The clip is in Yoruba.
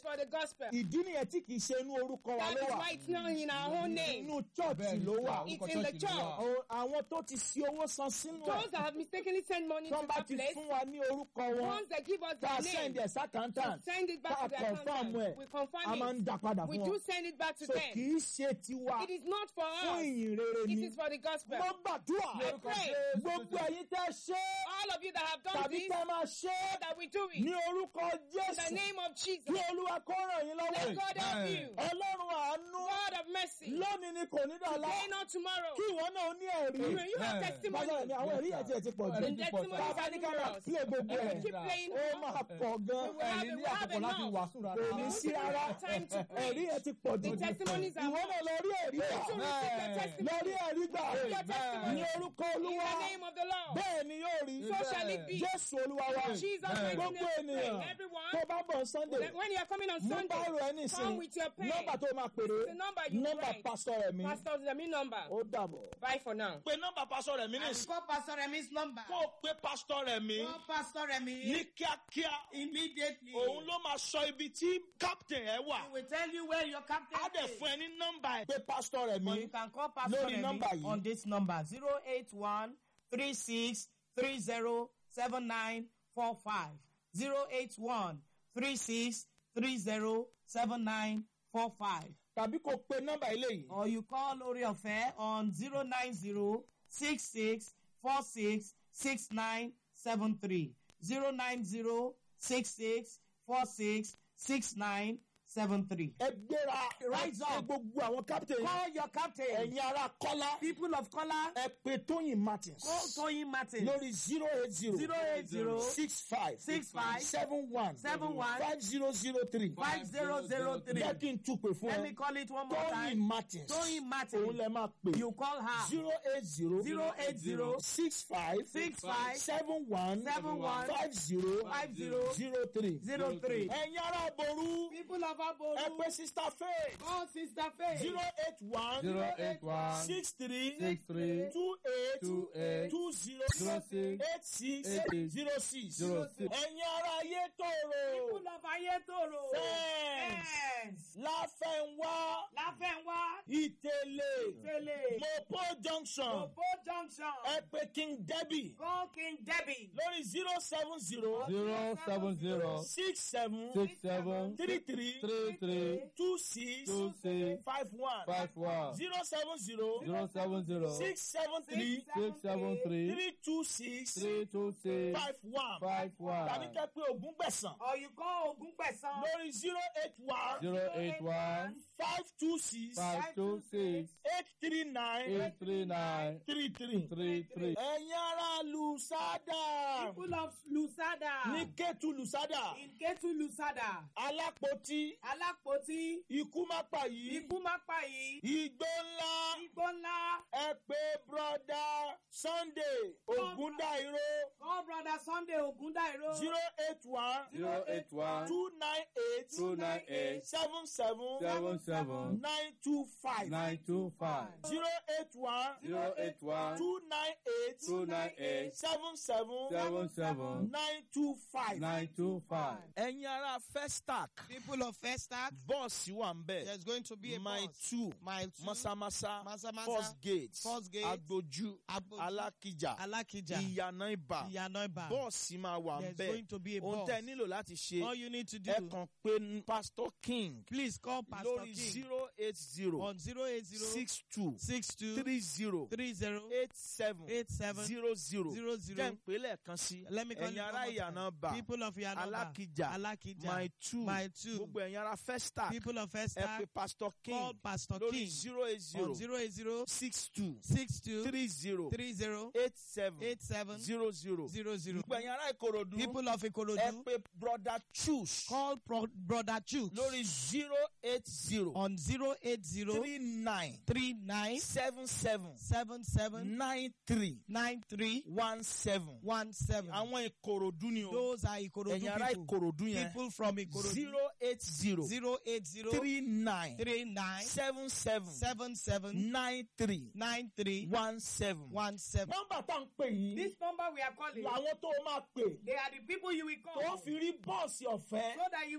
for the gospel. ìdí nìyẹn tí kì í ṣe inú orúkọ wa That ló is wà why it's not in our own name. inú chọ́ọ̀chì Bẹ́ẹ̀ni, ló wà orúkọ It's in the church ló church. wà. Àwọn- àwọn tó ti ṣe owó san sínú ẹ̀ Those that have mistakenly sent money tí to wọ́n bá that ti place, fún wa ní orúkọ wọn once they give us tá a their send name, ẹ̀ sákàntàn send it tá back a to their confam accountant. ẹ̀ We a máa ń confirm dá it. padà We fún do wọn send it back to so them. kì í ṣe tiwa It is not for fún us. ìyìn rere It ni is for the gospel. mo gbàdúrà I pray. gbogbo ẹ̀yin tẹ́ ṣe All of you that have done tàbí this, tẹ́ máa ṣe that we do it. ní orúkọ In the Jésù name of Jesus. kí Olúwa kó ràn yín Let lọ́wọ́ God help Amen. you. Ọlọ́run àánú God of mercy. lónìí ni kò ní dọ̀la Today, not tomorrow. kí ìwọ náà ní ẹ̀rí You you have Amen. testimony. bàbá mi àwọn ẹ̀rí ẹ̀ tí ẹ̀ ti pọ̀ jù Ẹ̀rí The ti pọ̀ testimonies jù. bàbá are ní ká máa numerous. pílẹ̀ gbogbo If we ẹ̀ keep playing, ó máa pọ̀ gan We will have ẹ̀rí it, ní we have àkókò láti enough. wàásù rárá. kò ní sí rárá time to preach. ẹ̀rí ẹ̀ ti pọ̀ jù The testimonies are ìwọ more. náà lọ rí ẹ̀rí You gbà should receive your testimony. lọ rí ẹ̀rí gbà Receive your testimony. ní orúkọ In Olúwa the name of the Lord. bẹ́ẹ̀ ni yóò rí So shall it be. Jésù Olúwa wa In Jesus' Amen. mighty gbogbo name we pray. ènìyàn Everyone, tó bá bọ̀ Sunday when you are coming on mú Sunday, báàrò ẹ nísìn come with your pen. nọ́mbà tó máa pèrè The number you nọ́mbà write. pásítọ̀ rẹ̀ mi Pastor Zemi number. ó dàbọ̀. Bye for now. pé nọ́mbà pásítọ̀ rẹ̀ mi I will call Pastor Remi's number. kó o pé pásítọ̀ rẹ̀ mi Call Pastor Remi ní kíákíá immediately. òun ló máa sọ ibi tí captain ẹ wà He will tell you where your captain á dẹ̀ is. fún ẹ ní nọ́mbà ẹ pé pásítọ̀ rẹ̀ mi Or you can call Pastor lórí Remi nọ́mbà yìí. on this number 081 36 30 7945. 081 36 30 7945. tàbí kó o pe nọ́mbà eléyìí Or you call Lori Affair on 090 66 46 6973. 090 66 46 6973. ẹ gbéra Rise ẹ up. gbogbo àwọn captain Call your captain. ẹ̀yin ará kọ́lá People of color, ẹ pe Tóyìn Martins call Toyin Martin. lórí zero eight zero 080 six five 65 seven one 71 five zero zero three 5003. jẹ́ kí n túpè fún Let me ẹ call it one more Tóyìn time. Martins Toyin òun Martin. lẹ máa pè You call her. zero eight zero 080 six five 65 seven one 71 five zero 50 zero three. 03. ẹ̀yin ará Ború People of Aboru, ẹ pe Sister Faith call Sister Faith. zero eight one zero eight one six three six three two eight two eight two zero zero six eight six eight eight zero six. zero six. ẹ̀yin ará ayé tòrò People of Ayetoro. fẹ́ẹ̀ns Friends. láfẹ̀nwá Láfẹ̀nwá. ìtẹ̀lẹ̀ Tele. mopo junction Opo Junction. ẹ pe King Debbie Call King Debbie. lórí zero seven zero zero seven zero six seven six seven three three three three two six two six five one five one zero seven zero zero seven zero six seven three six seven three three two six three two six five one five tàbí one kẹ́ pé ogún gbẹ̀sán Or you call Ogunpesan. lórí zero eight one zero eight one five two six five two six eight three nine eight three nine three three. three three. ẹ̀yin ará Lùsádà People of Lusada. ní Kétu Lùsádà In Ketu Lusada. alápótí Alápótí. ikú má pa yìí Ikú má pa yìí. igbó ńlá Igbó ńlá. ẹ pé broda Sunday Ògúndáìró Call brother Sunday Ogundairo. zero eight one zero eight one two nine eight two nine eight seven seven seven seven nine two five nine two five zero eight one zero eight one two nine eight two nine eight seven seven seven seven nine two five. nine two five. ẹ̀yin ará Festac People of Festac. bọ́ọ̀sì wà ń bẹ̀ There's going to be a mile bus. two Mile two. masamasa Masamasa, first gate First Gate, agboju Agboju, alákìjà Alakija. ìyànà ibà Iyanoiba. bọ́ọ̀sì máa wà ń There's bẹ̀ going to be a ohun bus. tẹ́ ẹ nílò láti ṣe All you need to do. ẹ kàn pé pastor king Please call Pastor lórí King zero eight zero on 080 six two 62 three zero 30 eight seven 87 zero zero 00. jẹ́ ń pè lẹ́ẹ̀kan sí Let me call ẹ̀yin you ará one more ìyànà time. bà People of Yanoba. alákìjà Alakija. my two My two. gbogbo ẹ̀yin ará Festac People of ẹ pé Festac. pastor Call king Pastor lórí King zero eight on zero 080 six two 62 three zero 30 eight seven 87 zero zero 00. gbogbo ẹ̀yin ará Ìkòròdú People of ẹ Ikorodu. pé brother choose Call Pro- Brother Chooks lórí zero eight zero on 080 three nine 39 seven seven 77 nine three 93 one seven 17. àwọn Ìkòròdú ni o Those are Ikorodu ẹ̀yin ará people. Ìkòròdú yẹn People from Ikorodu. zero eight zero 080 three nine 39 seven seven 77 nine three 93 one seven. 17. nọ́mbà tá à ń pè yìí This number we are calling, làwọn tó máa pè they are the people you will call tó fi rí bọ́ọ̀sì ọ̀fẹ́ so that you